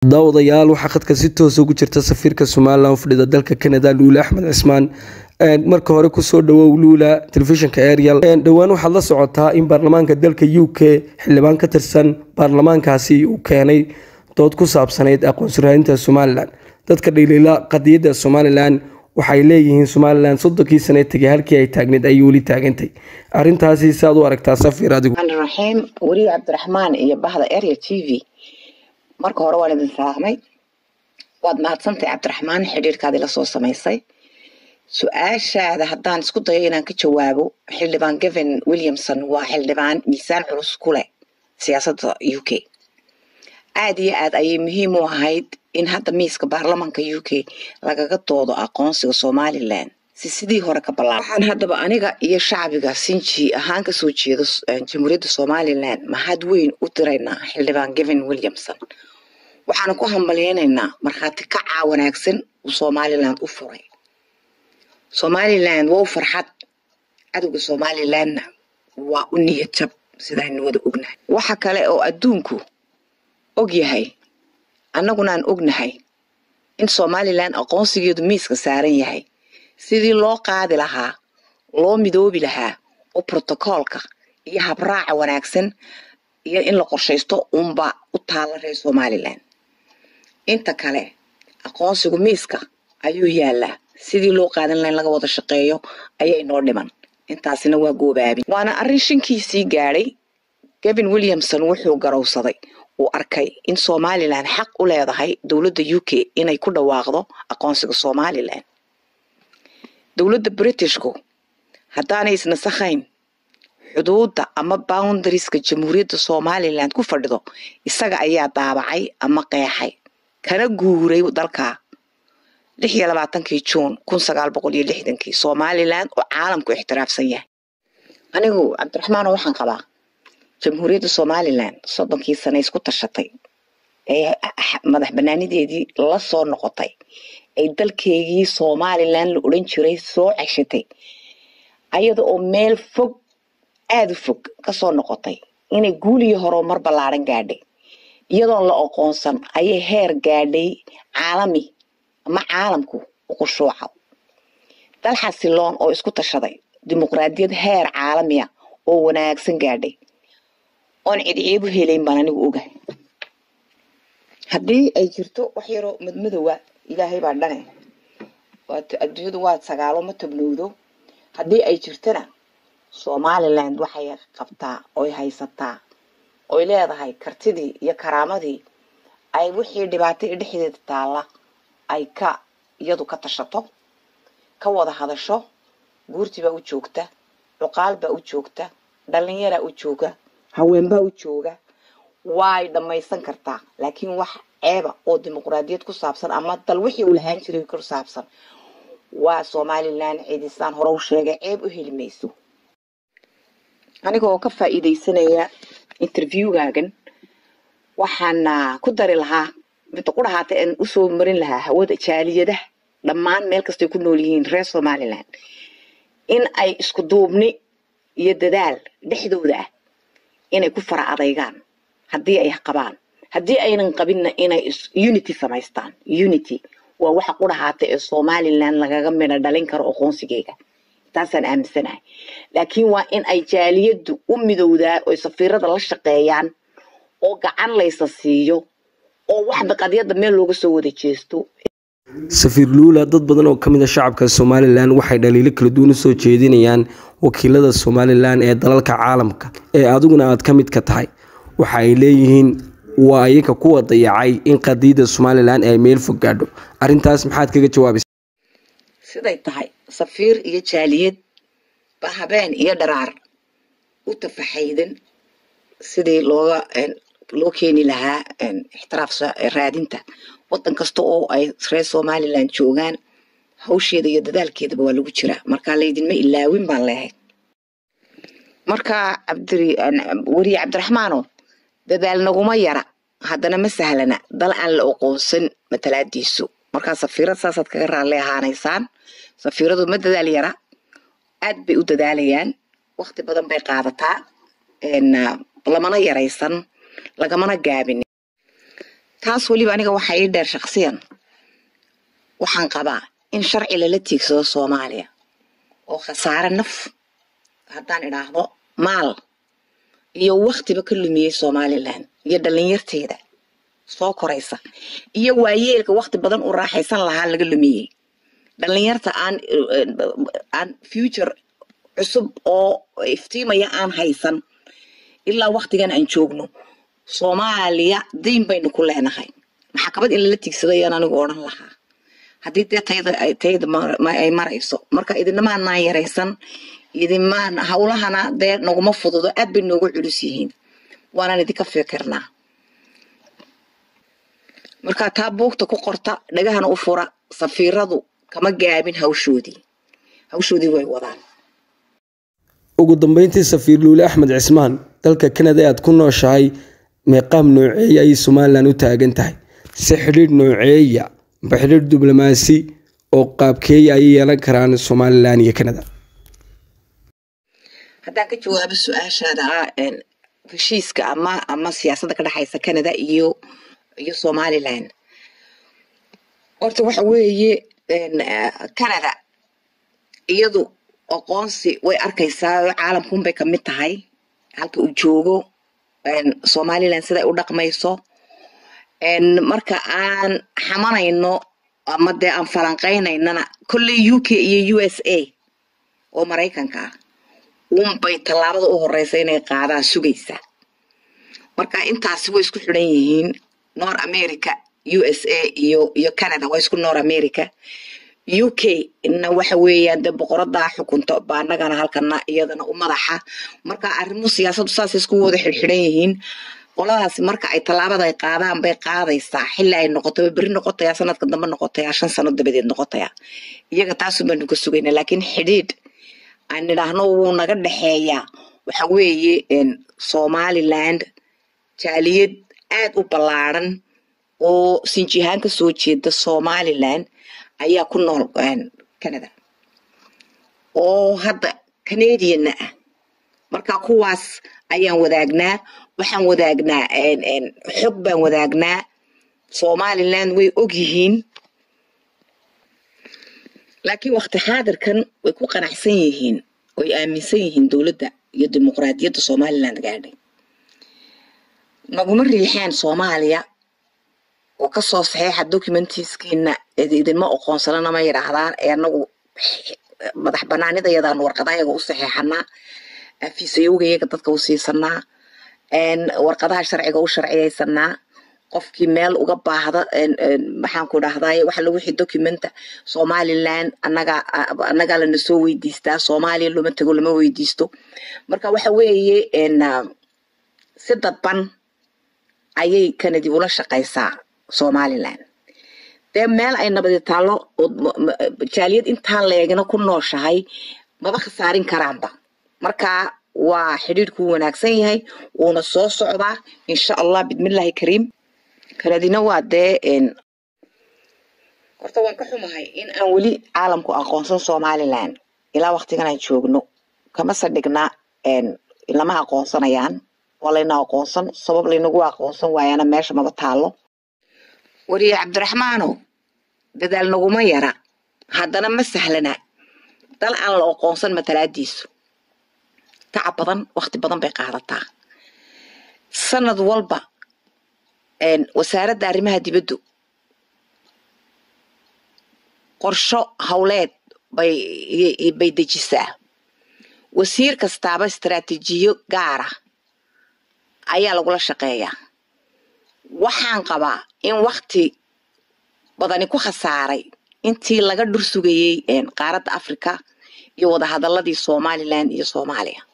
daawadayaal waxaa khadka si toosa ugu jirta safiirka somalilan u fadhida dalka canada luule axmed cismaan marka hore kusoo dhawow luula telefishinka ariel dhowaan waxaad la socotaa in baarlamaanka dalka u k xildhibaan ka tirsan baarlamaankaasi uu keenay dood ku saabsanayd aqoonsi raadinta somalilan dadka dhaliila qadiyadda somalilan waxay leeyihiin somalilan soddonkii sane tegay halkii ay taagneed ayay weli taagantay arintaasi saad u aragtaa safiir adigu raxiim weriye cabdiraxmaan iyo bahda area t v marka hore waan idin salaamay waad mahadsantahay cabdiraxmaan xidhiirkaadii lasoo samaysay su-aashaada haddaan isku dayo inaan ka jawaabo xildhibaan gavin williamson waa xildhibaan miisaan culus ku leh siyaasadda u k aada iyo aad ayay muhiim u ahayd in hadda miiska baarlamanka u k lagaga doodo aqoonsiga somalilan si sidii hore ka ballaa waxaan haddaba aniga iyo shacbiga sinji ahaan kasoo jeedo jamhuuriyadda somalilan mahad weyn u diraynaa xildhibaan gavin williamson waxaana ku hambalyeynaynaa markhaati kacaa wanaagsan uu somalilan u furay somalilan waa u farxad cadowga somalilanna waa u niyad jab sidaaynu wada ognahay waxa kale oo adduunku og yahay annaguna aan ognahay in somalilan aqoonsigeedu miiska saaran yahay sidii loo qaadi lahaa loo midoobi lahaa oo brotocoolka iyo habraaca wanaagsan iyo in la qorshaysto unba u taala reer somalilan inta kale aqoonsigu miiska ayuu yaalaa sidii loo qaadan laha in laga wada shaqeeyo ayaa inoo dhiman intaasina waa goobaabin waana arrin shankiisii gaadhay gavin williamson wuxuu garowsaday uu arkay in somalilan xaq u leedahay dowladda u k inay ku dhawaaqdo aqoonsiga somalilan dowladda britishku haddaanay isnasakhayn xuduudda ama boundarieska jamhuuriyadda somalilan ku fadhido isaga ayaa daabacay ama qeexay kana guuray dalka lix iyo labaatankii juun kun sagaal boqol iyo lixdankii somalilan oo caalamku ixtiraafsan yahay anigu cabdiraxmaano waxaan qabaa jamhuuriyadda somalilan soddonkii sane isku tashatay ee madax banaanideedii la soo noqotay ay dalkeygii somalilan la odhan jiray soo ceshatay ayada oo meel fog aada u fog kasoo noqotay inay guuliyo horumar ballaaran gaadhay iyadoon la aqoonsan ayay heer gaadhay caalami ama caalamku u khushuuca dal xasiloon oo isku tashaday dimuqraadiyad heer caalamiya oo wanaagsan gaadhay oon cidciibu helayn baan anigu ogahay haddii ay jirto wax yaroo madmadowa ilaahay baa dhane adduunyadu waa sagaalo ma tabnowdo haddii ay jirtana somaliland waxay qabtaa oy haysataa oy leedahay kartidii iyo karaamadii ay wixii dhibaatay dhexdeeda taalla ay ka iyadu ka tashato ka wada hadasho guurtibaa u joogta cuqaalbaa u joogta dhalinyaraa u jooga haweenbaa u jooga way dhammaysan kartaa laakiin wax ceeba oo dimuqraadiyad ku saabsan ama dal wixii uu lahaan jiray ku saabsan waa somalilan cidisaan hore u sheegay ceeb u heli mayso aniga oo ka faa'iidaysanaya interviewgaagan waxaana ku dari lahaa midda ku dhahaatay aan usoo marin lahaa hawada jaaliyadaha dhammaan meel kastay ku nool yihiin reer somalilan in ay isku duubni iyo dadaal dhexdooda ah inay ku fara adaygaan haddii ay qabaan haddii aynan qabinna inay unity samaystaan unity waa waxa ku dhahaatay ee somalilan lagaga midho dhalin karo aqoonsigeyga taasaan aaminsanahay laakiin waa in ay jaaliyaddu u midowdaa oy safiirada la shaqeeyaan oo gacan laysa siiyo oo waxba qadiyadda meel looga soo wada jeesto safiir luula dad badan oo kamid a shacabka somalilan waxay dhaliilo kala duwan usoo jeedinayaan wakiilada somalilan ee dalalka caalamka ee adiguna aad ka mid ka tahay waxa ay leeyihiin waa iyaga kuwa dayacay in qadiyadda somalilan ay meel fog gaadho arintaas maxaad kaga jawaabaysa siday tahay safiir iyo jaaliyad ba habeen iyo dharaar u tafaxaydan sidii looga loo keeni lahaa ixtiraaf raadinta wadan kasta oo ay reer somalilan joogaan hawsheeda iyo dadaalkeedaba waa lagu jiraa markaa laydinma ilaawin baan leehay marka weriye cabdiraxmaano dadaal naguma yara haddana ma sahlana dal aan la aqoonsan matalaadiisu markaa safiirad saasaad kaga raalli ahaanaysaan safiiradu ma dadaal yara aad bay u dadaalayaan wakti badan bay qaadataa lamana yaraysan lagamana gaabin taas weliba aniga waxaa ii dheer shaksiyan waxaan qabaa in sharci lala tiigsado soomaaliya oo khasaare naf haddaan idhaahdo maal iyo waktiba ka lumiyey somalilan iyo dhalinyarteeda soo koraysa iyo waayeelka wakti badan u raaxaysan lahaa laga lumiyey dhalinyarta aan aan future cusub oo iftiimaya aan haysan ilaa waktigan aan joogno soomaaliya dayn baynu ku leenahay maxkamad in lala tiigsado ayaan anigu odhan lahaa haddii dee tayada tayada ay marayso marka idinamaanaan yaraysan idimaan hawlahana dee naguma fududo aad bay noogu culus yihiin waanaan idinka fikirnaa marka taa buugta ku qorta dhagahana u fura safiiradu kama gaabin hawshoodii hawshoodii way wadaan ugu dambeyntii safiir luule axmed cismaan dalka kanada aad ku nooshahay meeqaam nooceeya ayay somalilan u taagan tahay si xidhiidh nooceeya amba xidhiidh diblomaasi oo qaabkeeya ayay yeelan karaan somalilan iyo kanada haddaan ka jawaabo su-aashaada ah heshiiska ama ama siyaasadda ka dhexaysa canada iyo iyo somalilan horta waxa weeye canada iyadu aqoonsi way arkaysaa caalamkunbay kamid tahay halka uu joogo somalilan siday u dhaqmayso marka aan xamanayno ama dee aan falanqaynaynana kolley u k iyo u s a oo maraykanka ah unbay tallaabada u horeysa inay qaadaan sugaysa marka intaasi way isku xidhan yihiin north america u s a iyo iyo canada waa isku north america u k na waxa weeyaan dee boqoradaa xukunto baa annagana halkana iyadana u madaxa marka arrimuhu siyaasaddu saasay isku wada xidhxidhan yihiin qoladaasi marka ay tallaabada ay qaadaan bay qaadaysaa xilli ay noqotoba berri noqotayaa sanadka dambe noqotayaa shan sano dabadeed noqotayaa iyaga taasun baanu ka sugaynaa laakiin xidhiidh aan nidhaahno wuu naga dhexeeyaa waxa weeye somaliland jaaliyad aad u ballaadhan oo sinjihaan ka soo jeeda somaliland ayaa ku nool canada oo hadda canadianna ah marka kuwaas ayaan wadaagnaa waxaan wadaagnaa xog baan wadaagnaa somaliland way og yihiin laakiin wakti xaadirkan way ku qanacsan yihiin oy aaminsan yihiin dowladda iyo dimuqraadiyadda somaliland gaadhay naguma riixeen soomaaliya oo kasoo saxeixa documentiskiina idinma oqoonsanana ma yidhaahdaan ee anagu madax banaanidayadaan warqadayaga u saxeixanaa afiisayowga iyaga dadka u siisanaa warqadaha sharciga u sharciyaysanaa qofkii meel uga baahda maxaan ku dhahdaye waxa la wixii documenta somaliland anaga annagaa lana soo weydiistaa soomaaliya looma tago lama weydiisto marka waxa weeye si dadban ayay kanadi ula shaqaysaa somaliland dee meel ay nabadi taallo jaaliyad intaa leegina ku nooshahay maba khasaarin karaanba marka waa xidhiidhku wanaagsan yahay wuuna soo socdaa insha allah bidmillaahi kariim kanadina waa dee horta waan ka xumahay in aan weli caalamku aqoonsan somaliland ilaa waktigan aan joogno kama sadhigna lama aqoonsanayaan waa layna aqoonsan sabab laynagu aqoonsan waayana meesha maba taalo wariye cabdiraxmaano dadaal naguma yara haddana ma sahlana dal aan la aqoonsan matalaadiisu tacab badan wakti badan bay qaadataa sanad walba wasaaradda arrimaha dibaddu qorsho howleed bay bay dejisaa wasiir kastaaba istaraatiijiyo gaara ayaa lagula shaqeeyaa waxaan qabaa in wakti badani ku khasaaray intii laga dhur sugayey qaaradda africa iyo wadahadaladii somaliland iyo soomaaliya